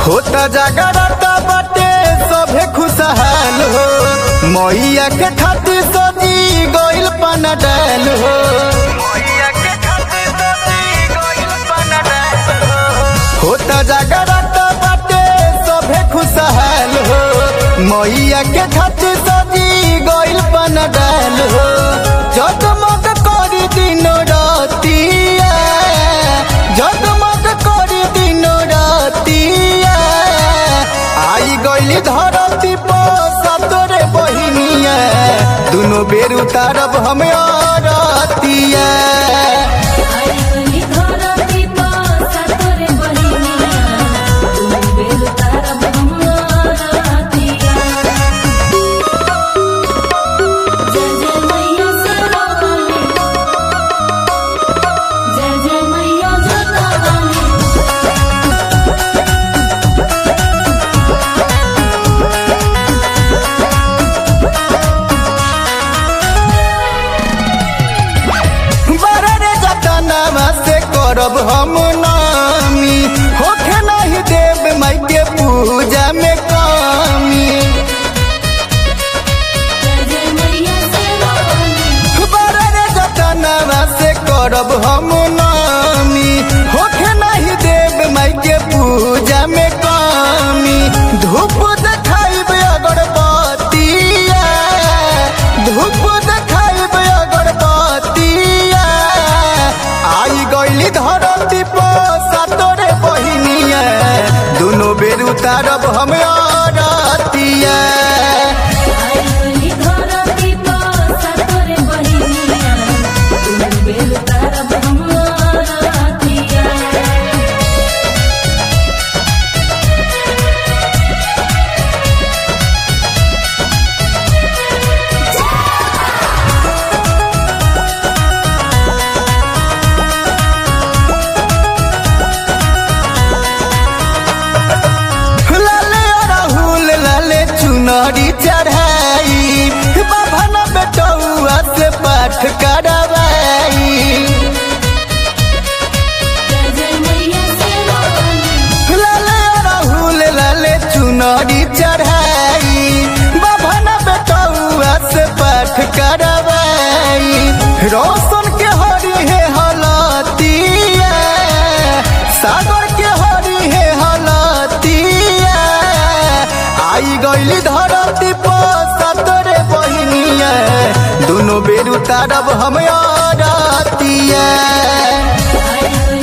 होता जागरता बाटे सभे खुशहाल हो मैया के खातिर सजी गइल पाना डाल हो होता जागरता बाटे सभे खुशहाल हो मैया के खातिर सजी गइल पाना डाल हो जगमग करी दिन रातिया जगमग करी दिन रातिया आई गइली धरती पर सतरे बहिनिया दुनो बेर उतारब हम रतिया आई गली धरती पर सतरे बहिनिया तुम बेल तारब हमरतिया जय जय मैया सरवानी जय जय मैया जगवानी बररे जतनामा से करब हम नामी होखे नहीं देव माई के पूजा में कमी जय जय मैया सरवानी बररे जतनामा से करब हम नामी होखे नहीं देव माई के पूजा में कमी धूप देखाइब अगरबत्तिया धूप देखाइब अगरबत्तिया आई गइली धरती पर सातरे बहिनिया दुनो बेर उतारब हम रतिया आई गली धरती पर सतरे बहिनिया तुम बेल तारब हमरतिया लाले राहुल लाले चुनरी चढ़ाई बाभन बेटौआ से पाठ करवाई जय जय मैया सरवानी लाले राहुल लाले चुनरी चढ़ाई बाभन बेटौआ से पाठ करवाई रोशन के हरी है हलतिया सागर के हरी है हलतिया आई गइली धरती पर सतरे बहिनिया दुनो बेर उतारब हम रतिया आई